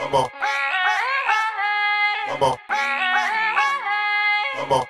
Vamos. Vamos. Vamos.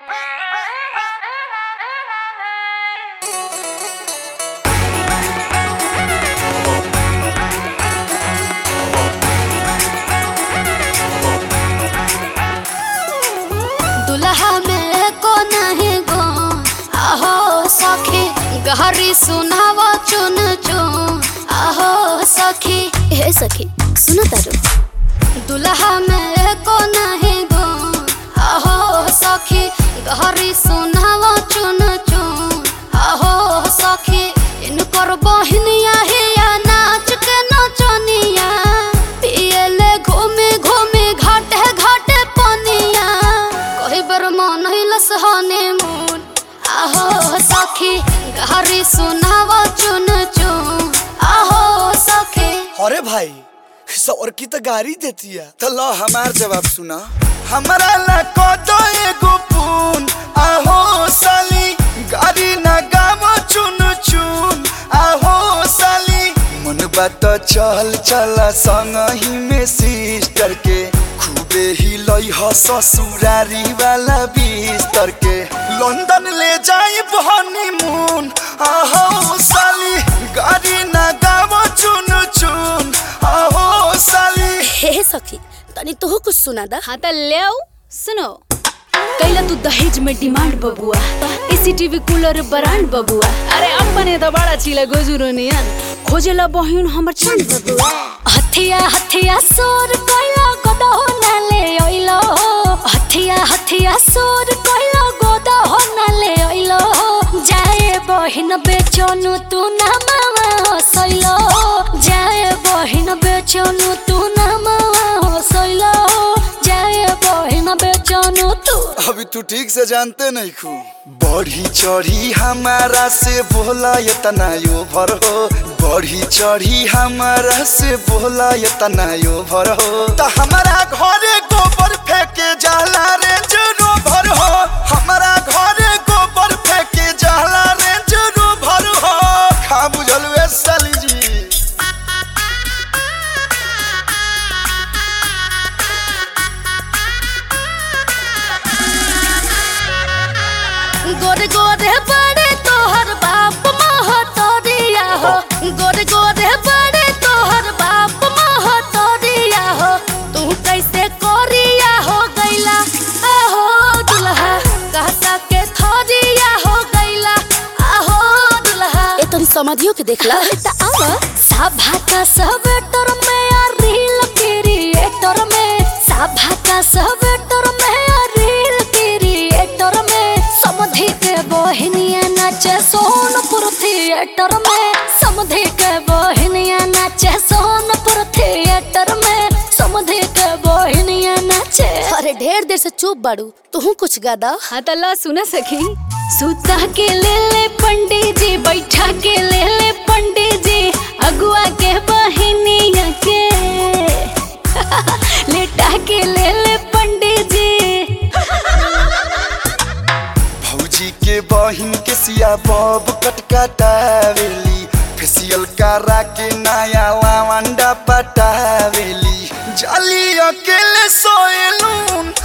दुल्हा में को नहीं गो आहो सखी गहरी सुनाव चुन चुन आहो सखी हे सखी सुनो तारो दुल्हा में को नहीं गो आहो सखी गहरी सुनाव चुन चुन आहो सखी इन पर बहनिया हिया नाच के नचनिया पियले घूमे घूमे घाटे घाटे पनिया कही बर मन हिलस हनीमून आहो सखी गहरी सुनाव चुन चुन आहो सखी अरे भाई सौर की तो गाड़ी देती है तो लो हमार जवाब सुना हमारा ला को दो एगो पून आहो साली गाड़ी ना गावो चुन चुन आहो साली मन बात चल चला संग ही में सिस्टर के खूबे ही लई ह ससुरारी वाला बिस्तर के लंदन ले जाई हनीमून आहो साली गाड़ी ना गावो चुन चुन आहो साली हे सखी तनी तोह कुछ सुना दा हाँ त ल्याऊ सुनो कैला तू दहेज में डिमांड बबुआ एसीटीवी कूलर ब्रांड बबुआ अरे अपने त बड़ा चिला गोजुरो नियन खोजेला बहिन हमर चंद बबुआ हथिया हथिया सोर कैला गोदा हो नाले ओइलो हथिया हथिया सोर कैला गोदा हो नाले ओइलो जाए बहिन बेचनु तू ना मावा हसैलो जाए बहिन बेचनु तू ना मावा हसैलो जाए बहिन बेचनु तू अभी तू ठीक से जानते नहीं खू बढ़ी चढ़ी हमारा से बोला ये तना यो भर हो बढ़ी चढ़ी हमारा से बोला ये तना यो भर हो तो हमारा घरे गोबर फेंके जाला रे जरो भर हो हमारा घरे गोबर फेंके जाला रे जरो भर हो खा बुझल वे साली जी गोरे गोरे बड़े तोहर बाप महतरिया हो गोरे गोरे बड़े तोहर बाप महतरिया हो तू कैसे कोरिया हो गैला आहो दुल्हा कहता के थरिया हो गैला आहो दुल्हा ए तनी समझियो के देखला त आवा सभा का सब टर में आ रील क्रिएटर में सभा का सब टर में आ रील क्रिएटर में समधि के बहनिया नाचे सोनपुर थिएटर में समधि के बहनिया नाचे सोनपुर थिएटर में समधि के बहनिया नाचे अरे ढेर देर से चुप बाड़ू तू कुछ गादा हाँ त ला सुना सखी सुता के ले ले पंडित जी बैठा के ले ले पंडित जी अगुआ के बहिनिया के लेटा के ले ले पंडित जी भौजी के बहिन के सिया बब कटकटावेली फेसियल करा के नया लावंडा पटावेली जाली अकेले सोएलून